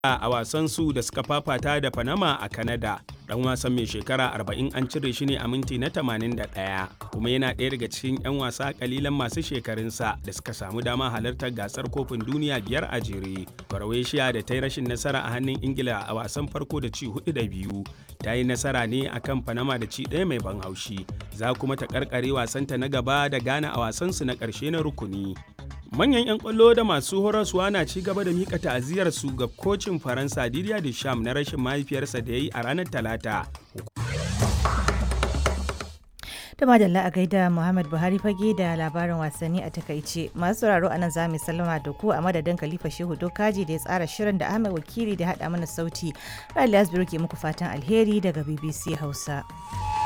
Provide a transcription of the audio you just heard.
a wasan su da suka fafata da Panama a Canada. Dan wasan mai shekara 40 an cire shi ne a minti na 81 kuma yana ɗaya daga cikin 'yan wasa kalilan masu shekarunsa da suka samu dama halartar gasar kofin duniya biyar a jere. Croatia da ta yi rashin nasara a hannun Ingila a wasan farko da ci hudu da biyu ta yi nasara ne akan Panama da ci ɗaya mai ban haushi. Za kuma ta karkare wasanta na gaba da Ghana a wasansu na ƙarshe na rukuni. manyan 'yan kwallo da masu horaswa na ci gaba da mika ta'aziyar su ga kocin faransa didier deschamps na rashin mahaifiyarsa da ya yi a ranar talata da madalla a gaida muhammad buhari fage da labarin wasanni a takaice masu sauraro a nan za mu sallama da ku a madadin khalifa shehu dokaji da ya tsara shirin da ahmed wakili da haɗa mana sauti rali asbiru ke muku fatan alheri daga bbc hausa